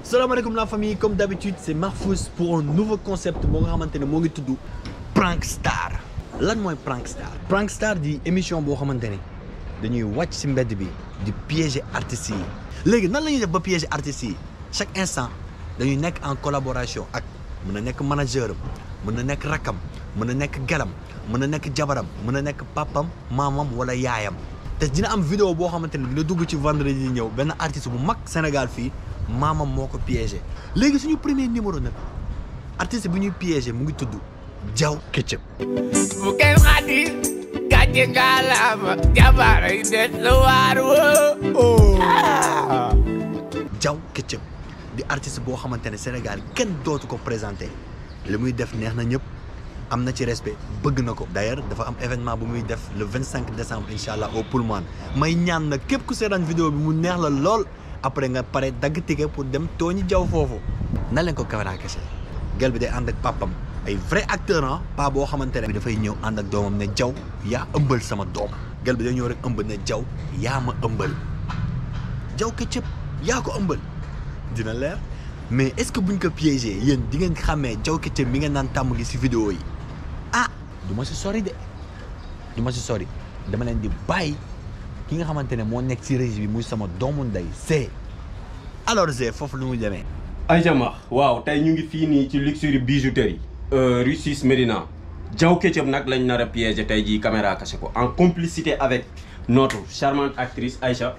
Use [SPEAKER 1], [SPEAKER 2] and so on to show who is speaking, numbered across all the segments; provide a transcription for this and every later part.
[SPEAKER 1] salaamaaleykum la famille comme d'habitude c'est Marfous pour un nouveau concept boo nga xamante ne moo ngi tudd Prank Star lan mooy Prank Star Prank Star di émission boo xamante ne dañuy wàcc ci mbedd bi di piéger artistes yi léegi nan la ñuy def ba piéger artistes yi chaque instant dañuy nekk en collaboration ak mën na nekk manager am mën na nekk rakkam mën na nekk gelam mën na nekk jabaram mën na nekk papam maamam wala yaayam te dina am vidéo boo xamante ne dina dugg ci vendredi yi ñëw benn artiste bu mag Sénégal fii maamam moo ko piégé léegi suñu premier numéro nag artiste bu ñuy piégé mu ngi tudd Diaw Ketchup
[SPEAKER 2] bu kenn xadi gàcce ngalaama jabaar yi des la waar woo
[SPEAKER 1] Diaw Ketchup di artiste boo xamante ne Sénégal kenn dootu ko présenté li muy def neex na ñëpp am na ci respect bëgg na ko d'ailleurs dafa am événement bu muy def le 25 décembre incha allah au Pullman may ñaan nag képp ku seetaan vidéo bi mu neex la lool après nga pare dagg ticket pour dem tooñi Diaw foofu na leen ko caméra kese gel bi day ànd ak papam ay vrai acteur ah pas boo xamante ne bi dafay ñëw ànd ak doomam ne Diaw yaa ëmbal sama doom gel bi day ñëw rek ëmb ne Diaw yaa ma ëmbal Diaw Ketchup yaa ko ëmbal dina leer mais est-ce que buñ ko piégé yéen di ngeen xàmmee Diaw Ketchup mi ngeen naan tàmm gi si vidéo yi ah du ma si sori de du ma si sori dama leen di bàyyi ki nga xamante ne moo nekk si régie bi muy sama doomu ndey Zé alors Zé foofu lu muy demee
[SPEAKER 3] Aïcha Max waaw tey ñu ngi fii nii ci luxury bijouterie rue 6 Médina Diaw Ketchup nag lañ nar a piéger tey jii caméra caché ko en complicité avec notre charmante actrice Aïcha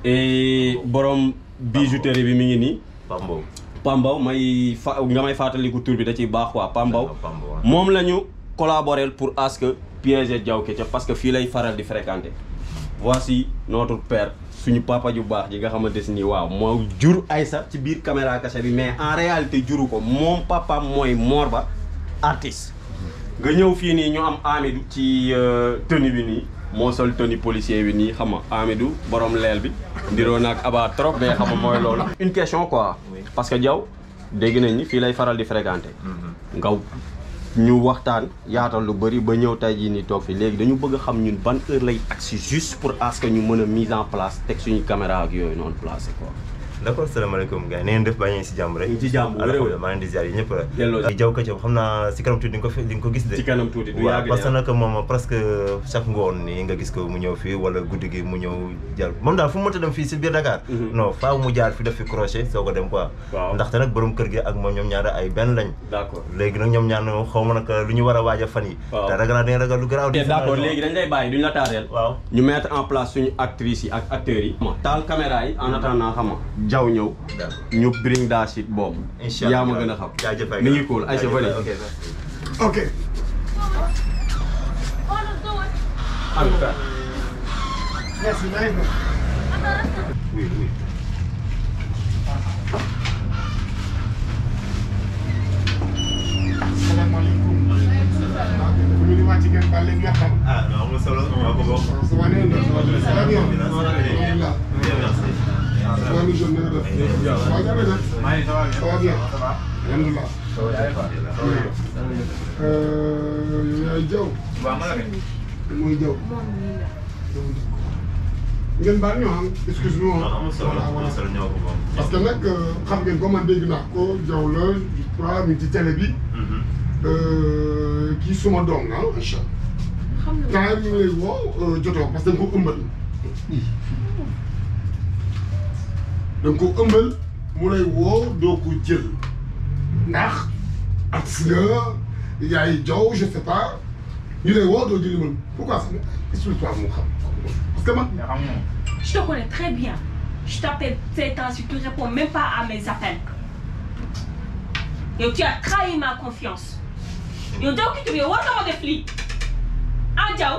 [SPEAKER 3] et borom bijouterie bi mi ngi nii
[SPEAKER 4] Pambo.
[SPEAKER 3] Pambaw may fa nga may fàttaliku tur bi da ciy baax quoi Pambaw
[SPEAKER 4] Pambo.
[SPEAKER 3] moom la ñu collaborer pour à ce que piéger Diaw Ketchup parce que fii lay faral di fréquenter voici notre père suñu papa ju baax ji nga xamante si nii waaw moo jur Aïssa ci biir caméra cachée bi mais en réalité juru ko moom papa mooy Mor Ba artiste nga ñëw fii nii ñu am Amidou ci tenue bi nii moo sol tenue policier bi nii xam nga Amidou borom leel bi ndiroo naag aba trop mais xam nga mooy loolu une question quoi parce que Diaw dégg nañ ni fii lay faral di fréquenter nga ñu waxtaan yaatal lu bëri ba ñëw tey jii nii toog fi léegi dañu bëgg a xam ñun ban heure lay agsi juste pour à ce que ñu mën a mise en place teg suñu caméra ak yooyu noonu placé quoi.
[SPEAKER 4] d' accord salaamaaleykum gars yi na ngeen def bàyyi si jàmm rek.
[SPEAKER 3] ñu ngi ci jàmm bu wér
[SPEAKER 4] alhamdulilah maa ngi leen di ziar yi ñëpp rek.
[SPEAKER 3] delloo si.
[SPEAKER 4] Diaw Ketchup xam naa si kanam tuuti di nga ko fi di nga ko gis de.
[SPEAKER 3] ci kanam tuuti du
[SPEAKER 4] waaw
[SPEAKER 3] yàgg
[SPEAKER 4] parce que
[SPEAKER 3] de
[SPEAKER 4] nag moom presque chaque ngoon nii nga gis ko mu ñëw fii wala guddi gi mu ñëw jaar moom daal fu mu mënta dem fii si biir Dakar. non faaw mu jaar fi def fi crochet soo ko dem quoi.
[SPEAKER 3] Waaw.
[SPEAKER 4] ndaxte nag borom kër gi ak moom ñoom ñaar ay benn lañ.
[SPEAKER 3] d' accord.
[SPEAKER 4] léegi nag ñoom ñaar moom xaw ma nag lu ñu war a waaj a fan yi.
[SPEAKER 3] Waaw.
[SPEAKER 4] te ragal naa dañuy ragal lu garaaw.
[SPEAKER 3] ok d' accord léegi dañ lay bàyyi duñ la taareel.
[SPEAKER 4] waaw.
[SPEAKER 3] ñu mettre en place suñu actrices yi ak acteurs yi. taal caméra yi en attendant xam nga Diaw ñëw.
[SPEAKER 4] d'accord.
[SPEAKER 3] ñu bring daa shit boobu.
[SPEAKER 4] incha allah
[SPEAKER 3] yaa ma gën a xam.
[SPEAKER 4] jaajëf ay
[SPEAKER 3] mi ngi cool Aïcha
[SPEAKER 4] jaajëf
[SPEAKER 3] Vali.
[SPEAKER 4] ok
[SPEAKER 5] Ok. Merci, nice na.
[SPEAKER 4] oui oui.
[SPEAKER 5] Salaamaaleykum. Fu ñu ni wàcc ngeen baal leen ñu xam.
[SPEAKER 4] ah non amul solo maa ko bokk.
[SPEAKER 5] Ça va neen la. Ça va bien.
[SPEAKER 4] Bien,
[SPEAKER 5] Alhamdulillah.
[SPEAKER 4] merci.
[SPEAKER 5] Ça va monsieur na nga def. Waaw jafe na. Ça va bien. Alhamdulillah. Euh, yaay Diaw. Mooy Diaw. ngeen baal ñu am excuse-moi.
[SPEAKER 4] non amul solo
[SPEAKER 5] Voilà, voilà.
[SPEAKER 4] amul solo ñoo ko bokk.
[SPEAKER 5] parce que nag xam ngeen ko man dégg naa ko Diaw la je crois mi ngi ci télé bi kii suma doom la ah Aïcha temps yi ñu lay woo jotoo parce que da nga ko ëmbal da nga ko ëmbal mu lay woo doo ko jël ndax ak nga yaay Diaw je sais pas ñu lay woo doo jëli man pourquoi ça explique-toi mu xam parce que man
[SPEAKER 6] Je te connais très bien. Je t'appelle ces temps-ci, tu ne réponds même pas à mes appels. Et tu as trahi ma confiance. yow Diaw ki tuddee war nga ma def lii ah Diaw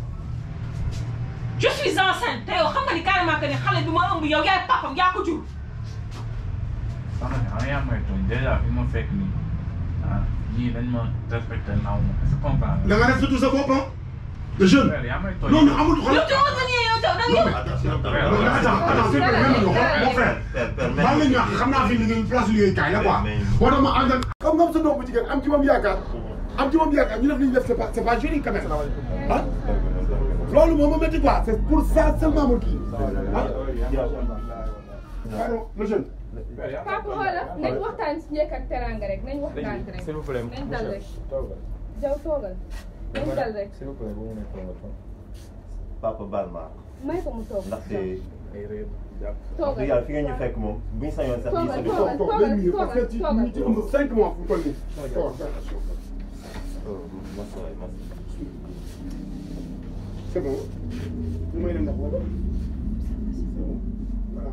[SPEAKER 6] je suis enceinte te yow xam nga ni carrément que ni xale bi ma ëmb yow yaay papam yaa ko jur.
[SPEAKER 7] soxna si xam yaa may tooñ dèjà fi ma fekk nii ah ñii dañ ma respecté naaw ma est-ce que comprendre
[SPEAKER 5] da nga def surtout sa bopp ah le jeune
[SPEAKER 7] nga yaa may tooñ
[SPEAKER 5] non non amul
[SPEAKER 6] yow
[SPEAKER 5] xoolal
[SPEAKER 6] tu vois que ni yow Diaw da nga
[SPEAKER 5] non mais non mais attends attends s'il te plaît même mon frère
[SPEAKER 4] Père, père,
[SPEAKER 5] maa ngi leen di wax xam naa fi liggéey place liggéeykaay la quoi moo tax ma àndal comme nga am sa doom bu jigéen am ci moom yaakaar am ci moom yaakaar ñu def li ñu def c'est pas c'est pas joli quand même ah loolu moo ma métti quoi c'est pour ça seulement ma kii ah pardon le jeune
[SPEAKER 8] papa xoolal nañ waxtaan si njëkk ak teraanga rek nañ waxtaan rek
[SPEAKER 7] s'il vous plaît
[SPEAKER 8] nañ dal rek
[SPEAKER 7] toogal
[SPEAKER 8] jaw toogal nañ dal rek
[SPEAKER 7] s'il vous plaît bu mu ne toogal
[SPEAKER 4] papa baal ma
[SPEAKER 8] may ko mu toog
[SPEAKER 4] ndaxte
[SPEAKER 7] ay réew jàpp
[SPEAKER 4] wax
[SPEAKER 8] toogal
[SPEAKER 4] dëgg yàlla fi nga ñu fekk moom bu ñu sañoon sax ñu
[SPEAKER 8] Toogal,
[SPEAKER 4] solution
[SPEAKER 8] toogal.
[SPEAKER 5] toog day mieux parce que ci ñu ci ëmb cinq mois fu mu toll nii. toog attention.
[SPEAKER 4] masa waay masa
[SPEAKER 5] c'est bon. ñu may leen ndax wala. c'est bon. voilà.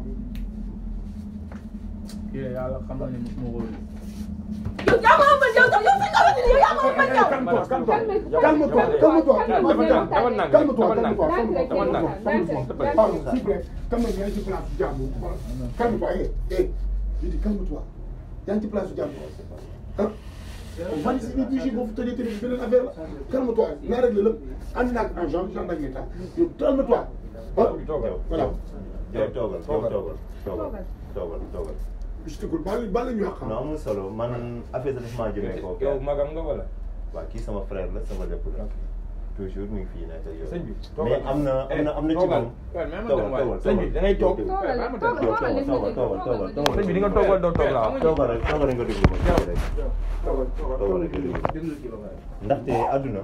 [SPEAKER 7] kii de yàlla xam na ne mosuma ko gis.
[SPEAKER 6] yow yaa ma ëmbal yow tam yow fi nga xamante ni yow yaa ma ëmbal yow.
[SPEAKER 5] Calme-toi, calme-toi.
[SPEAKER 8] Calme-toi,
[SPEAKER 5] Calme-toi,
[SPEAKER 8] calme-toi,
[SPEAKER 5] calme-toi.
[SPEAKER 8] calme-toi,
[SPEAKER 5] Calme-toi,
[SPEAKER 8] calme-toi,
[SPEAKER 5] calme-toi,
[SPEAKER 8] calme-toi,
[SPEAKER 5] calme-toi,
[SPEAKER 8] calme-toi,
[SPEAKER 5] calme-toi. Pardon, s'il vous plaît. Calme-toi, yaa ngi ci place jàmbur. Calme-toi, eh, eh. Je dis calme-toi. yaa ngi ci place jàmbur. ah. man si biir bii boo fi tëjee tamit beneen affaire la. calme-toi naa réglé lépp. ànd naa ak agent gendarme ak état. yow calme-toi. ah voilà.
[SPEAKER 4] yow toogal yow toogal toogal toogal toogal
[SPEAKER 5] je te coule baal baal la ñu xam.
[SPEAKER 4] non amul solo man affaire daf maa jëmee koo
[SPEAKER 7] yow magam nga wala.
[SPEAKER 4] waaw kii sama frère la sama lépp la toujours mi ngi fii nekk ak yow
[SPEAKER 7] sëñ bi
[SPEAKER 4] mais am na am na am na ci
[SPEAKER 7] toogal.
[SPEAKER 4] moom
[SPEAKER 7] waaw même
[SPEAKER 4] toogal
[SPEAKER 7] waay
[SPEAKER 4] toogal
[SPEAKER 7] sëñ bi da ngay toog.
[SPEAKER 8] Toogal,
[SPEAKER 7] waaw ma dem.
[SPEAKER 8] toogal, toogal,
[SPEAKER 4] toogal toogal toogal toogal
[SPEAKER 7] sëñ bi di nga toog wala doo toog laa wax.
[SPEAKER 4] toogal rek toogal rek nga déglu ma tuuti rek toogal rek nga déglu ma ndaxte àdduna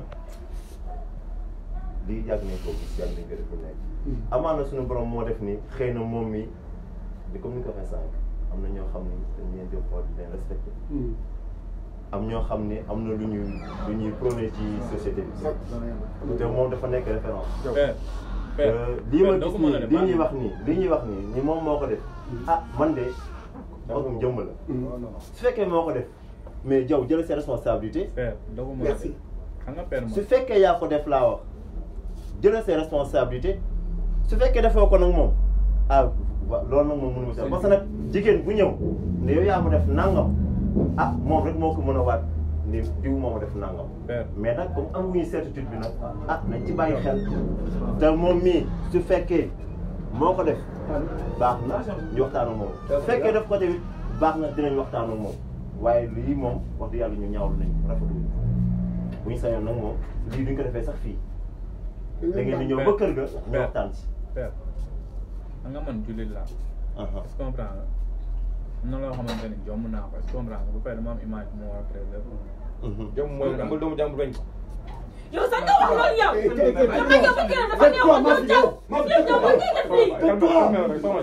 [SPEAKER 4] lii yàgg nañ ko gis yàgg nañ ko def lu nekk amaana suñu borom moo def ni xëy na moom mi di comme ni nga ko waxee sànq am na ñoo xam ni dañ leen di xool di leen respecté am ñoo xam ne am na lu ñuy lu ñuy prôné ci société bi te moom dafa nekk référence
[SPEAKER 7] Père, père,
[SPEAKER 4] lii ma
[SPEAKER 7] père, doo
[SPEAKER 4] gis
[SPEAKER 7] ko mën a
[SPEAKER 4] nii
[SPEAKER 7] def,
[SPEAKER 4] lii
[SPEAKER 7] ah.
[SPEAKER 4] ñuy wax nii lii ñuy wax nii ni moom moo ko def ah man de magum jëmm la su fekkee moo ko def mais jaw jël ses responsabilités
[SPEAKER 7] Père, doo ko mën a def.
[SPEAKER 5] Merci.
[SPEAKER 7] xam nga père
[SPEAKER 4] su
[SPEAKER 7] moom.
[SPEAKER 4] fekkee yaa ko def laa wax jël ses responsabilités su fekkee defoo ko nag moom ah wa loolu nag moom mënu ma si parce que nag jigéen bu ñëw ne yow yaa ko def nangam ah moom rek moo ko mën a waat ni diw moo ma def nangam
[SPEAKER 7] Père.
[SPEAKER 4] mais nag comme amuñu certitude bi nag ah nañ ci bàyyi xel te moom mii su fekkee moo ko def baax na ñu waxtaan ak moom su fekkee def ko tamit baax na dinañ waxtaan ak moom waaye lii moom wax dëgg yàlla ñu ñaawlu nañ ko rafetlu bu ñu sañoon nag moom lii duñ ko defee sax fii da ngeen di ñëw ba kër ga ñu waxtaan ci
[SPEAKER 7] Père, xam nga man jullit laa.
[SPEAKER 4] aha
[SPEAKER 7] est-ce que comprends nga am na loo xamante ni jomm naa ko est-ce que comprends nga ba pare dama am image bu ma war a préserver.
[SPEAKER 3] jom mooy nga doomu jàmbur bañ ko.
[SPEAKER 6] yow sax nga wax loolu yow. yow nag yow bu kii dafa néew woon yow jaw. yow jaw ba kii def lii.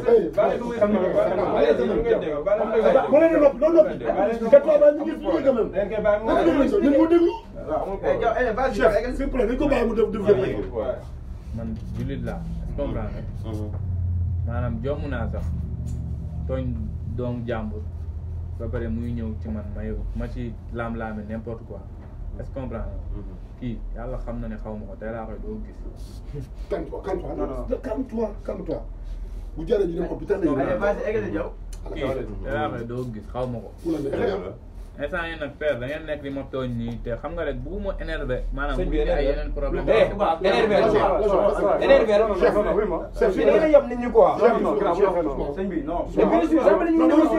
[SPEAKER 5] bu leen di nopp loolu noppi. te toi ba ñu ngi fii quand même. nañ ko déglu nañ ko déglu. chef s'il vous plaît nañ ko bàyyi mu def def yëpp.
[SPEAKER 7] man jullit laa est-ce que comprends nga maanaam jomm naa sax tooñ doomu jàmbur ba pare muy ñëw ci man may ma ci laam-laame n'importe quoi est-ce que comprends nga kii yàlla xam na ne xaw ma ko tey laa koy doo gis
[SPEAKER 5] calme-toi calme-toi non calme-toi calme-toi bu jaree ñu dem hôpital nañu.
[SPEAKER 7] kii tey laa koy doo gis xaw ma ko
[SPEAKER 5] Oula, mais xëy na.
[SPEAKER 7] instant yi nag père da ngeen nekk di ma tooñ nii te xam nga rek bugguma énervé maanaam
[SPEAKER 3] Sëñ
[SPEAKER 7] bu
[SPEAKER 3] bi
[SPEAKER 7] ñu ay
[SPEAKER 3] énervé.
[SPEAKER 7] yeneen problème
[SPEAKER 3] Eh, énervé la ci. énervé la.
[SPEAKER 5] Chef,
[SPEAKER 3] Fii da ngeen a yab nit ñi quoi.
[SPEAKER 5] Chef, non, grave, chef, non.
[SPEAKER 9] sëñ bi non.
[SPEAKER 3] Mais bien sûr, jamais dañuy négocier.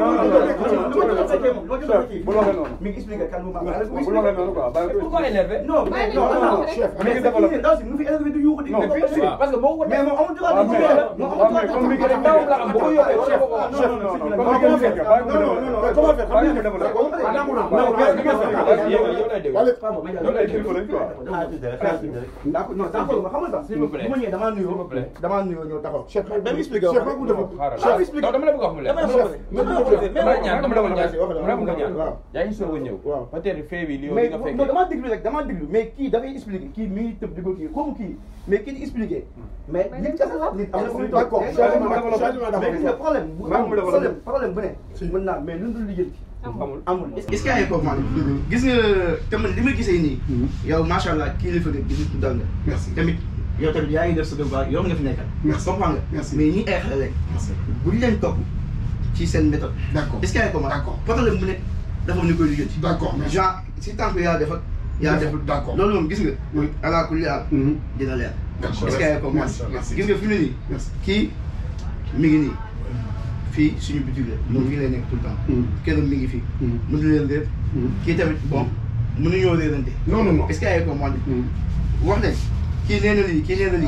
[SPEAKER 9] bu waxee noonu. mi ngi expliqué calmement.
[SPEAKER 3] Bu waxee noonu quoi. Pourquoi énervé?
[SPEAKER 9] non mais non non.
[SPEAKER 5] Chef,
[SPEAKER 9] mais c'est que ndaw si mu fi énervé du yuuxu di.
[SPEAKER 3] Non, bien sûr, parce que boo ko
[SPEAKER 9] mais moom amul droit
[SPEAKER 3] waaw,
[SPEAKER 9] di
[SPEAKER 3] mais-
[SPEAKER 9] ko la. moom amul droit
[SPEAKER 3] comme mi ngi def ndawam la am bu ko yokkee wala bu ko wax.
[SPEAKER 9] non non non non
[SPEAKER 5] comment comment faire non non non non comment faire xam nga d'accord ah nangu naa nangu naa li nga
[SPEAKER 3] Yow yow lay déglu.
[SPEAKER 5] Wale
[SPEAKER 3] Yow lay déglu lañ quoi.
[SPEAKER 4] xaar tuuti rek xaar tuuti rek
[SPEAKER 9] d'accord non d'accord ma xamal sax.
[SPEAKER 3] S'il vous plaît.
[SPEAKER 9] bu ma ñëwee damaa
[SPEAKER 3] S'il vous
[SPEAKER 9] nuyoo.
[SPEAKER 3] plaît.
[SPEAKER 9] damaa nuyoo ñëw taxaw.
[SPEAKER 5] chef
[SPEAKER 9] même expliqué
[SPEAKER 5] chef bu def
[SPEAKER 3] Xaaral.
[SPEAKER 5] chef
[SPEAKER 3] Non, dama la bëgg a wax mu leer.
[SPEAKER 9] Dama la bëgg a wax.
[SPEAKER 3] Dama la bëgg a- dama la ñaan, dama la ñaan.
[SPEAKER 9] Wax dama
[SPEAKER 3] Dama la bëgg a ñaan.
[SPEAKER 9] waaw.
[SPEAKER 3] Yaa ngi soog a ñëw.
[SPEAKER 9] Waaw.
[SPEAKER 3] Peut-être fee bi li yow
[SPEAKER 9] mais
[SPEAKER 3] li nga
[SPEAKER 9] non
[SPEAKER 3] fekkee.
[SPEAKER 9] damaa déglu rek damaa déglu mais kii dafay expliqué kii mi ngi tëb di ko kii comme kii mais kii di expliqué. mais nit kese la nit am na fu muy toog.
[SPEAKER 5] D'accord, changement d'accord, changement d'accord.
[SPEAKER 9] mais gis nga problème bu
[SPEAKER 3] Maa ngi
[SPEAKER 9] am
[SPEAKER 3] mu
[SPEAKER 9] problème problème bu ne. mën naa mais lu dul liggéey.
[SPEAKER 3] Amul.
[SPEAKER 9] amul est-ce que yaa ngi comprendre gis nga te man li ma gisee nii. yow macha allah kii la fa gis nit ku dal nga.
[SPEAKER 5] Merci.
[SPEAKER 9] tamit yow tamit yaa ngi def sa devoir yow nga fi nekkal.
[SPEAKER 5] Merci.
[SPEAKER 9] comprendre nga.
[SPEAKER 5] Merci.
[SPEAKER 9] mais ñi ay xale rek. bu ñu leen topp ci seen méthode.
[SPEAKER 5] D'accord.
[SPEAKER 9] est-ce que yaa ngi comprendre.
[SPEAKER 5] D'accord.
[SPEAKER 9] problème bu ne dafa am ni koy liggéey.
[SPEAKER 5] D'accord, merci.
[SPEAKER 9] genre si tant que yaa def ak yaa
[SPEAKER 5] D'accord,
[SPEAKER 9] deful.
[SPEAKER 5] d'accord.
[SPEAKER 9] loolu moom gis nga.
[SPEAKER 5] Oui.
[SPEAKER 9] ala kulli aal.
[SPEAKER 5] Mhm.
[SPEAKER 9] dina leer.
[SPEAKER 5] D'accord.
[SPEAKER 9] est-ce que yaa ngi comprendre.
[SPEAKER 5] Merci, merci.
[SPEAKER 9] gis nga fi mu ne nii.
[SPEAKER 5] Merci.
[SPEAKER 9] kii mi ngi nii. fii suñu boutique la. moom fii lay nekk tout le temps.
[SPEAKER 5] Mhm.
[SPEAKER 9] këram mi ngi fii.
[SPEAKER 5] Mhm.
[SPEAKER 9] mënu leen réer.
[SPEAKER 5] Mhm.
[SPEAKER 9] kii tamit bon mënuñoo réerante.
[SPEAKER 5] Non, non, non.
[SPEAKER 9] est-ce que yaa ngi comprendre.
[SPEAKER 5] Mhm.
[SPEAKER 9] wax ne kii nee na lii kii nee na lii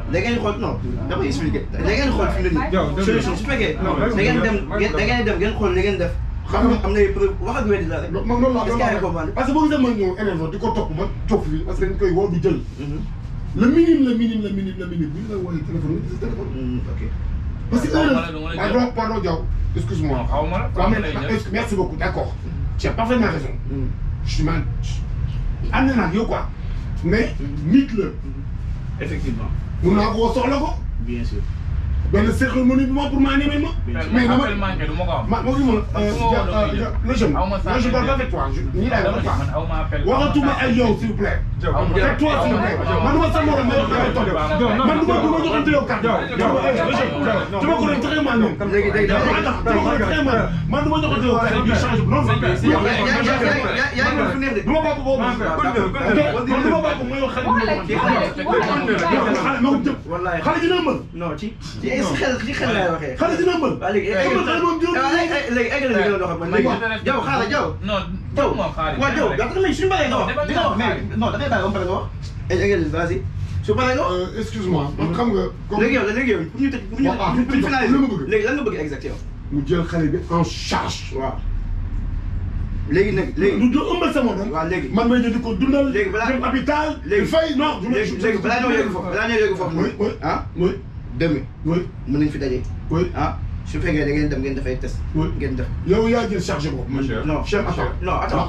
[SPEAKER 9] da ngeen xool non damay expliqué da ngeen xool fi mu ne nii solution su fekkee da ngeen dem da ngeen dem ngeen xool li ngeen def xam nga am na ay preuve wax ak weddi la rek
[SPEAKER 5] man loolu laa
[SPEAKER 9] est-ce que yaa ngi comprendre
[SPEAKER 5] parce que boo gisee man ñëw énervé di ko topp ba topp fii parce que dañ koy woo du jël. le minime le minime le minime le minime bu ñu la wooyee téléphone nga gis téléphone.
[SPEAKER 9] ok
[SPEAKER 5] parce que
[SPEAKER 7] Xaw ma la,
[SPEAKER 5] heure
[SPEAKER 7] du ma la
[SPEAKER 5] pardon
[SPEAKER 7] jël.
[SPEAKER 5] pardon Diaw excuse-moi.
[SPEAKER 7] Non, xaw ma la,
[SPEAKER 5] waaw mais
[SPEAKER 7] lay jël.
[SPEAKER 5] est-ce que- merci beaucoup d'accord tu as parfaitement raison. je suis mal ànd naa ak yow quoi mais nit la
[SPEAKER 7] effectivement
[SPEAKER 5] mun naa ko woo soxla ko
[SPEAKER 7] bien sûr
[SPEAKER 5] benn cérémonie bi ma pour ma animer ma. mais dama
[SPEAKER 7] appel manqué du ma ko am
[SPEAKER 5] ma ma gis ma
[SPEAKER 7] Man fu ma woo damay jël.
[SPEAKER 5] le jeune
[SPEAKER 7] Aw ma
[SPEAKER 5] moi je parle pas avec toi je nii laay wax quoi.
[SPEAKER 7] man aw ma appel
[SPEAKER 5] waxatuma ay yow s'il vous plaît. fekk toi s'il vous plaît man du ma sa morom mais yow toog man du ma du ma joxante yow kàddu. tu ma ko doon très mal noonu.
[SPEAKER 9] léegi léegi
[SPEAKER 5] tu ma ko doon très mal man du ma joxante yow kàddu bi change non non.
[SPEAKER 9] yaa yaa yaa ngi fu neex de
[SPEAKER 5] du ma bàq boobu. man du ma bàq mooy yow xale bi. xale ma ko jëm.
[SPEAKER 9] wallaay
[SPEAKER 5] xale dina mën.
[SPEAKER 9] non ci ci xel ci xel laay waxee
[SPEAKER 5] xale dina mën.
[SPEAKER 9] waa léegi egg
[SPEAKER 5] xale moom jëm.
[SPEAKER 9] léegi egg na li nga dox ak man léegi jaw xaaral jaw
[SPEAKER 7] non
[SPEAKER 9] jaw
[SPEAKER 7] moom xaalis
[SPEAKER 9] waaw jaw da nga suñu paree nga wax di nga wax mais non da ngay bàyyi ba mu pare nga wax egg na vas-y su paree nga wax
[SPEAKER 5] Euh, excuse-moi man xam nga. comme
[SPEAKER 9] léegi yow léegi yow pour ñu tëj pour ñu
[SPEAKER 5] waaw
[SPEAKER 9] pour ñu finaliser
[SPEAKER 5] lu ma bëgg.
[SPEAKER 9] léegi lan nga bëgg exact yow
[SPEAKER 5] mu jël xale bi en charge.
[SPEAKER 9] waaw léegi nag léegi
[SPEAKER 5] du du ëmbal sama doom.
[SPEAKER 9] waaw léegi
[SPEAKER 5] man may di ko dundal.
[SPEAKER 9] Léegi balaa-
[SPEAKER 5] dem hôpital.
[SPEAKER 9] léegi
[SPEAKER 5] fay non. du ma
[SPEAKER 9] léegi léegi balaa ñoo yegg foofu balaa ñoo yegg foofu
[SPEAKER 5] oui oui
[SPEAKER 9] ah
[SPEAKER 5] oui
[SPEAKER 9] demain
[SPEAKER 5] oui
[SPEAKER 9] mën nañ fi daje
[SPEAKER 5] oui
[SPEAKER 9] ah su fekkee da ngeen dem ngeen def ay test
[SPEAKER 5] oui.
[SPEAKER 9] ngeen def
[SPEAKER 5] yow yaa jël charge boobu.
[SPEAKER 9] non
[SPEAKER 5] chef attends.
[SPEAKER 9] non attends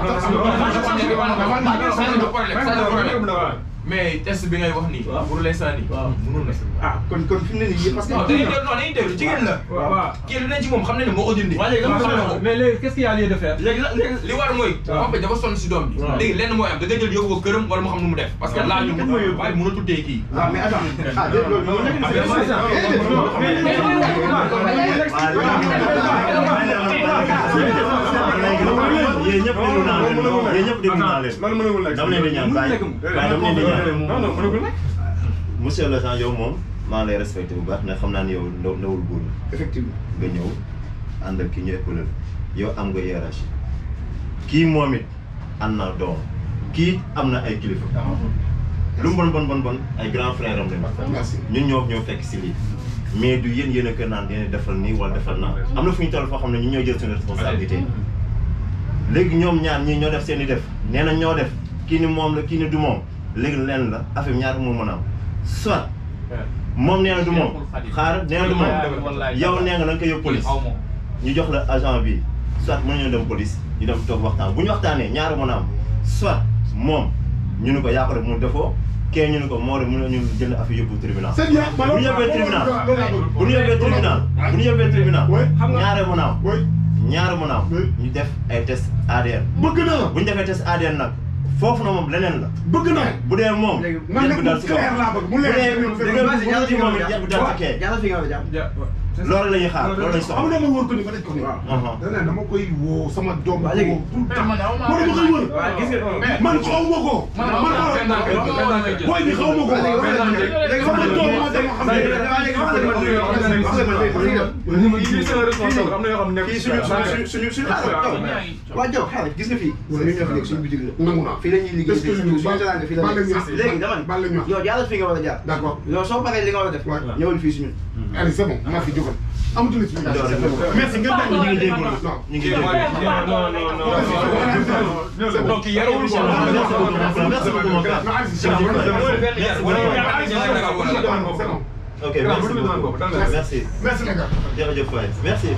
[SPEAKER 10] mais test bi ngay wax nii. pour l'instant nii. mënul nekk.
[SPEAKER 9] ah kon kon fi mu ne nii parce que
[SPEAKER 10] non dañuy déglu non dañuy déglu jigéen la.
[SPEAKER 7] waaw
[SPEAKER 10] kii lu ne ci moom xam na ne moo ko dindi.
[SPEAKER 3] waa léegi lan
[SPEAKER 10] xam na
[SPEAKER 3] moo
[SPEAKER 10] ko.
[SPEAKER 3] mais léegi qu'est-ce qu'il y a lieu de faire
[SPEAKER 10] léegi la léegi li war mooy. papa dafa sonn si doom bi. léegi lenn mooy am da nga jël yóbbu ko këram wala mu xam nu mu def. parce que laaj ñu waaye mënatul téye kii.
[SPEAKER 9] ah mais attends ah déedéet loolu loolu nekk na si
[SPEAKER 4] yéen ñëpp déglu naa leen yéen ñëpp déglu naa leen
[SPEAKER 5] man mënagul nekk.
[SPEAKER 4] dama leen di ñaan bàyyi bàyyi dama leen di ñaan
[SPEAKER 5] non non mënagul nekk.
[SPEAKER 4] monsieur le agent yow moom maa ngi lay respecté bu baax ndax xam naa ne yow ndaw ndawul góor la
[SPEAKER 9] effectivement
[SPEAKER 4] nga ñëw ànd ak ki ñu épaulé yow am nga hiérarchie kii moom it am na doom kii am na ay kilifa lu mu bon bon bon bon ay grand frère am lañu
[SPEAKER 5] merci.
[SPEAKER 4] ñun ñoo ñoo fekk si lii mais du yéen yéen a kër naan dina defal nii wala defal naa am na fu ñu toll foo xam ne ñu ñoo jël suñu responsabilité léegi ñoom ñaar ñii ñoo def seen i def nee na ñoo def kii ni moom la kii ni du moom léegi leen la affaire bi ñaata moo mën a am soit moom nee na du moom xaar nee na du moom yow nee nga da nga koy yóbbu police
[SPEAKER 7] xaw ma
[SPEAKER 4] ñu jox la agent bi soit mën nañoo dem police ñu dem toog waxtaan bu ñu waxtaanee ñaari mën a am soit moom ñu ne ko yaa ko def mu defoo kee ñu ne ko moo def mën nañu jël affaire yóbbu tribunal
[SPEAKER 5] c'est bien.
[SPEAKER 4] bu ñu yóbbee tribunal bu ñu yóbbee tribunal bu ñu yóbbee tribunal
[SPEAKER 5] Oui.
[SPEAKER 4] ñaare mën a am
[SPEAKER 5] oui
[SPEAKER 4] ñaare mën a am
[SPEAKER 5] Oui.
[SPEAKER 4] ñu def ay test ADN
[SPEAKER 5] bëgg naa.
[SPEAKER 4] bu ñu defee test ADN nag foofu na moom leneen la
[SPEAKER 5] bëgg naa.
[SPEAKER 4] bu dee moom
[SPEAKER 9] Léegi,
[SPEAKER 5] man
[SPEAKER 4] yéen
[SPEAKER 5] nag
[SPEAKER 4] bu
[SPEAKER 5] mu
[SPEAKER 4] dal si kaw
[SPEAKER 5] clair laa bëgg mu
[SPEAKER 4] bu
[SPEAKER 5] leer.
[SPEAKER 4] dee bu dee bu dee moom it yéen bu dal si kee
[SPEAKER 9] yàlla fi nga war a jàpp
[SPEAKER 4] loolu la ñuy xaar loolu la ñu
[SPEAKER 5] xam
[SPEAKER 4] soxla
[SPEAKER 5] nga ma wóor ko ni ma daj ko ni.
[SPEAKER 4] Aha.
[SPEAKER 5] dana dama koy woo sama doom.
[SPEAKER 9] Waa léegi.
[SPEAKER 5] woo tout le temps.
[SPEAKER 7] man aw ma
[SPEAKER 5] moo dama koy wër.
[SPEAKER 9] waaw gis nga
[SPEAKER 5] man xaw ma ko.
[SPEAKER 7] man
[SPEAKER 5] man
[SPEAKER 7] aw ma
[SPEAKER 5] xaw
[SPEAKER 7] benn
[SPEAKER 5] ma
[SPEAKER 7] benn
[SPEAKER 5] ko. booy bi xaw ma ko.
[SPEAKER 9] léegi
[SPEAKER 5] sama doom ma dama xam ne.
[SPEAKER 9] fii suñu suñu suñu suñu waa Diop xaaral gis nga fii suñu ñoo fi nekk suñu bitig la
[SPEAKER 5] nangu naa.
[SPEAKER 9] fii la ñuy liggéey
[SPEAKER 5] Est-ce que
[SPEAKER 9] suñu
[SPEAKER 5] ñu
[SPEAKER 9] suñu teraanga fii la
[SPEAKER 5] baal la ñu
[SPEAKER 9] nekk léegi dama
[SPEAKER 5] baal la ñu
[SPEAKER 9] ne yow jaaral fi nga war a jaar
[SPEAKER 5] D'accord.
[SPEAKER 9] yow soo paree li nga war a def
[SPEAKER 5] Ouais.
[SPEAKER 9] ñëwal fii suñu
[SPEAKER 5] Allez, c'est bon. Merci, jógal. amatul explication.
[SPEAKER 4] merci ngeen bañ ñu ngi jégalu
[SPEAKER 5] Non.
[SPEAKER 4] ñu ngi jégalu
[SPEAKER 3] non non non
[SPEAKER 10] donc yarul ko
[SPEAKER 4] merci beaucoup mon frère
[SPEAKER 5] C'est bon.
[SPEAKER 4] ok merci beaucoup merci
[SPEAKER 5] Merci les gars.
[SPEAKER 4] jërëjëf waay merci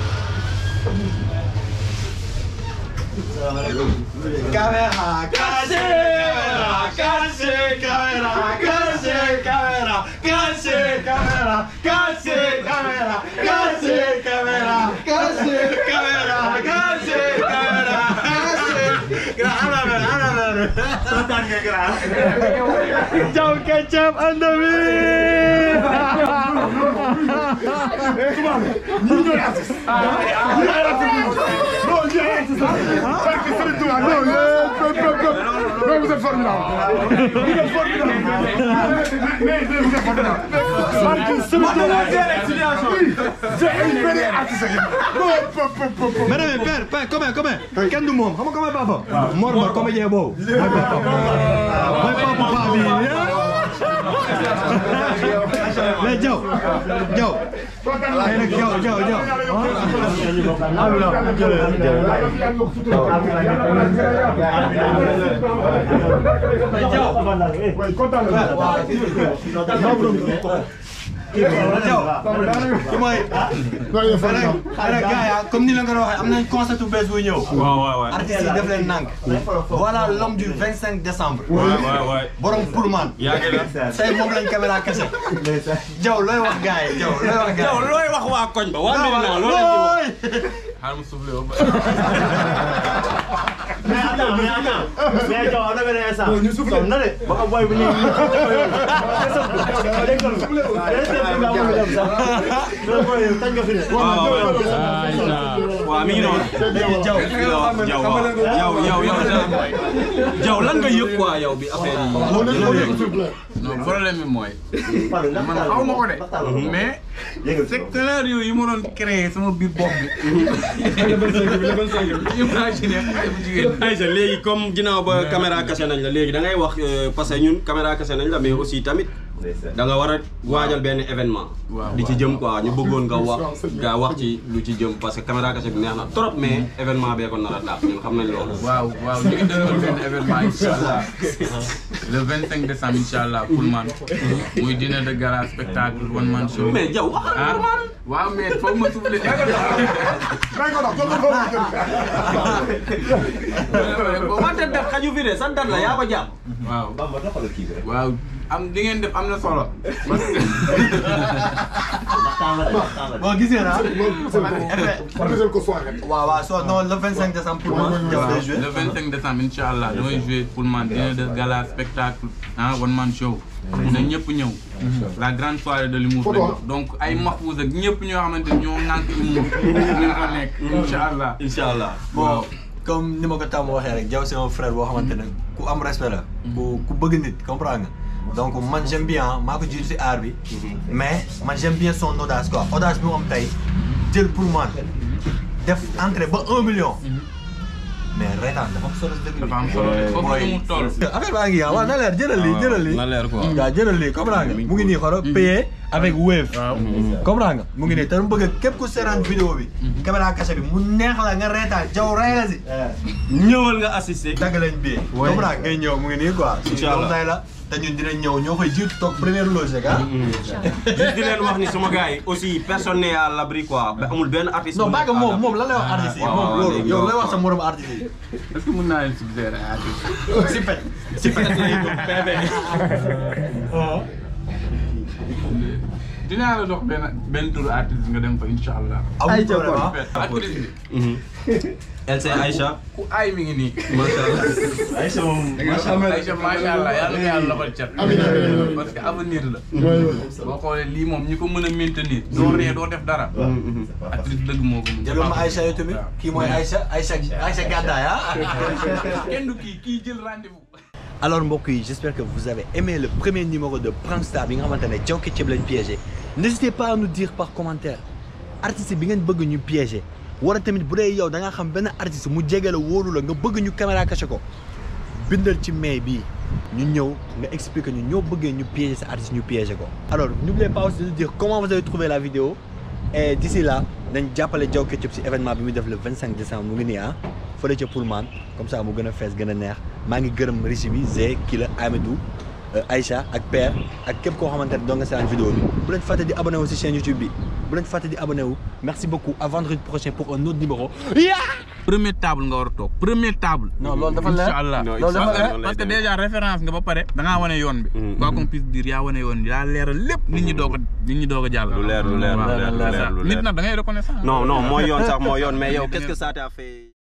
[SPEAKER 4] Caméra caché, caché, caméra caché, caméra caché, caméra caché, caméra caché, caméra caché, caméra caché, caméra caché. Ana ver, ana ver. Tatan nga gra. Jaw ketchup and the
[SPEAKER 5] Ñii ñooy artiste. Ñii ay artiste. Non, ñii ay artiste. Parce que Serigne Touba, non, euh, pop, pop, pop. Non, vous êtes formidable. Vous êtes formidable. Mais, mais, mais vous êtes formidable. Parce que Serigne Touba, oui, c'est une vraie artiste. Non, pop, pop, pop, pop.
[SPEAKER 1] mais mais père père comment comment kenn du moom xam nga comment papa Mor Ba comédien boobu mooy papa mooy papa paa bi eh Diaw Diaw ay nag Diaw Diaw Diaw Diaw ki mooy xëy na gars ya comme ni la nga doon waxee am nañ concept bu bees buy ñëw
[SPEAKER 3] waaw waaw waaw.
[SPEAKER 1] artistes yi def leen nànk voilà l'homme du 25 décembre
[SPEAKER 3] waay waay waay.
[SPEAKER 1] borom Pullman
[SPEAKER 3] yaa ngi la.
[SPEAKER 1] say moom lañ caméra kese Diaw looy wax gars yi Diaw looy wax gars
[SPEAKER 3] yow
[SPEAKER 1] yi
[SPEAKER 3] looy wax waa koñ ba waa Medina loo leen di wax.
[SPEAKER 7] xaaral ma soufflé ba
[SPEAKER 4] mais attends mais attends mais Diaw am na benn instant som na de ba ko boy bu nii dégg nga lu dem sax tañ nga fi ne
[SPEAKER 3] waaw mi ngi noonu.
[SPEAKER 1] Diaw
[SPEAKER 3] Jaw waaw yow yow yow Jaw lan nga yëg quoi yow bi affaire yi.
[SPEAKER 7] non problème bi mooy man xaw ma ko de mais scénario yi ma doon créé sama biir bopp bi imagine xale bu jigéen
[SPEAKER 3] Aïcha léegi comme ginnaaw ba caméra caché nañ la léegi da ngay wax euh, parce que ñun caméra caché nañ la mais aussi tamit da nga war a waajal benn événement.
[SPEAKER 7] Waaw,
[SPEAKER 3] di ci jëm quoi ñu bëggoon nga wax nga wax ci lu ci jëm parce que caméra caché bi neex na trop mais événement bee ko nar a dàq ñun xam nañ loolu.
[SPEAKER 7] waaw waaw ñu ngi dëgmal benn événement incha allah le 25 décembre incha allah pour man muy dîner de gala spectacle one man show.
[SPEAKER 3] mais Jaw wax
[SPEAKER 7] ah waaw mais foog ma soufflé.
[SPEAKER 3] wante def xaju fi de sa dat la yaa ko jàpp.
[SPEAKER 7] waaw
[SPEAKER 4] Bamba doxal kii bi rek
[SPEAKER 7] waaw am di ngeen def am na solo.
[SPEAKER 4] ndax temps la de ndax temps la de
[SPEAKER 1] bon gis ngeen ah
[SPEAKER 5] Partagez ko soirée.
[SPEAKER 1] waaw waaw so non le 25 décembre pour moi Diaw day joué
[SPEAKER 7] le 25 décembre incha allah damay joué pour man dîner de gala spectacle ah one man show. na ñëpp ñëw. la grande soirée de l'humour
[SPEAKER 5] Photo,
[SPEAKER 7] lañ wax. donc ay Mahfouz ak ñëpp ñoo xamante ni ñoo ŋànk humour ñu fa nekk incha allah.
[SPEAKER 3] incha allah.
[SPEAKER 1] bon comme ni ma ko tàmm waxee rek Diaw c'est un frère boo xamante ne ku am respect la ku ku bëgg nit comprendre nga donc man j'aime bien maa ko jiitu si art bi mais man j'aime bien son audace quoi audace bi mu am tey jël pour man def entrée ba un million mais reetaan dafa am solo si dëgg bi
[SPEAKER 7] dafa am solo de foofu la mu toll.
[SPEAKER 1] affaire baa ngi ah waaw na leer jëlal lii jëlal lii
[SPEAKER 3] na leer quoi.
[SPEAKER 1] waaw jëlal lii comprendre nga mu ngi nii xoro payé avec Wave comprendre nga mu ngi nii te mu bëgg képp ku seeraan vidéo bi caméra cachée bi mu neex la nga reetaan Diaw rey la si
[SPEAKER 3] ñëwal nga assister.
[SPEAKER 1] dagg leen bii comprendre nga ngay ñëw mu ngi nii quoi
[SPEAKER 3] Incha allah
[SPEAKER 1] tay la te ñun dinañ ñëw ñoo koy jiitu toog première loge rek ah
[SPEAKER 3] juste di leen wax ni sama gars yi aussi personne n'est à l'abri quoi ba amul benn artiste.
[SPEAKER 1] non
[SPEAKER 3] bu
[SPEAKER 1] bàyyi
[SPEAKER 3] nekk
[SPEAKER 1] ko
[SPEAKER 3] à
[SPEAKER 1] moom
[SPEAKER 3] l'abri.
[SPEAKER 1] moom lan lay wax artistes yi
[SPEAKER 3] waaw,
[SPEAKER 1] moom
[SPEAKER 3] waaw,
[SPEAKER 1] loolu
[SPEAKER 3] léegi
[SPEAKER 1] yow
[SPEAKER 3] yow.
[SPEAKER 1] lay wax sa morom artistes yi
[SPEAKER 7] est-ce que mën naa leen suggérer ay artistes.
[SPEAKER 1] si pet
[SPEAKER 3] si peut-être lay doon PV.
[SPEAKER 7] dinaa la dox benn benn tour artiste nga dem fa incha allah.
[SPEAKER 1] amul problème ah
[SPEAKER 7] actrice bi
[SPEAKER 3] LC Aïcha.
[SPEAKER 7] ku ay mi ngi nii.
[SPEAKER 3] macha allah.
[SPEAKER 4] Aïcha moom
[SPEAKER 7] Aïcha macha allah yàlla na yàlla loxol cat.
[SPEAKER 5] Amiin, amiin, amiin.
[SPEAKER 7] parce que avenir la.
[SPEAKER 5] Ouais, ouais.
[SPEAKER 7] boo xoolee lii moom ñi ko mën a maintenir. doo ree doo def dara. actrice dëgg moo ko mën.
[SPEAKER 1] jëlal ma Aïcha yow tamit kii mooy Aïcha Aïcha Aïcha Gàddaay ah
[SPEAKER 7] kenn du kii kii jël rendez-vous.
[SPEAKER 1] alors mbokk yi j'espère que vous avez aimé le premier numéro de Prankstar bi nga xamante ne Diaw Ketchup lañ piégé n'hésitez pas à nous dire par commentaire artiste bi ngeen bëgg ñu piégé wala tamit bu dee yow da nga xam benn artiste mu jege la wóolu la nga bëgg ñu caméra caché ko bindal ci mail bii ñu ñëw nga expliquer ñu ñoo bëggee ñu piéger sa artiste ñu piéger ko. alors n'oubliez pas aussi de dire comment vous avez trouvé la vidéo et d'ici là nañ jàppale Diaw Ketchup si événement bi muy def le 25 décembre mu ngi nii ah fële ca Pullman comme ça mu gën a fees gën a neex maa ngi gërëm régie bi Zé Kila Amidou Aïcha ak Père ak képp koo xamante ne doo nga seetaan vidéo bi bu leen fàtte di abonné wu si chaîne YouTube bi bu leen fàtte di abonné wu merci beaucoup à vendredi prochain pour un autre numéro.
[SPEAKER 7] première table nga war a toog première table.
[SPEAKER 1] non loolu dafa leer
[SPEAKER 7] incha allah
[SPEAKER 3] Non,
[SPEAKER 1] loolu dafa
[SPEAKER 7] parce
[SPEAKER 1] leer
[SPEAKER 7] que parce que déjà référence nga ba pare da ngaa wane yoon bi.
[SPEAKER 3] Mm,
[SPEAKER 7] quoi
[SPEAKER 3] mm.
[SPEAKER 7] qu'on puisse dire yaa wane yoon bi yaa leeral lépp nit ñi doog a nit ñi doog a jàll.
[SPEAKER 3] lu leer lu leer lu
[SPEAKER 7] Waaw,
[SPEAKER 3] leer lu
[SPEAKER 7] c'est
[SPEAKER 3] leer
[SPEAKER 7] ça.
[SPEAKER 3] lu
[SPEAKER 7] nit
[SPEAKER 3] leer.
[SPEAKER 7] nag da ngay reconnaissant.
[SPEAKER 3] non non mooy yoon sax mooy yoon mais yow qu'est-ce que ça t'a fait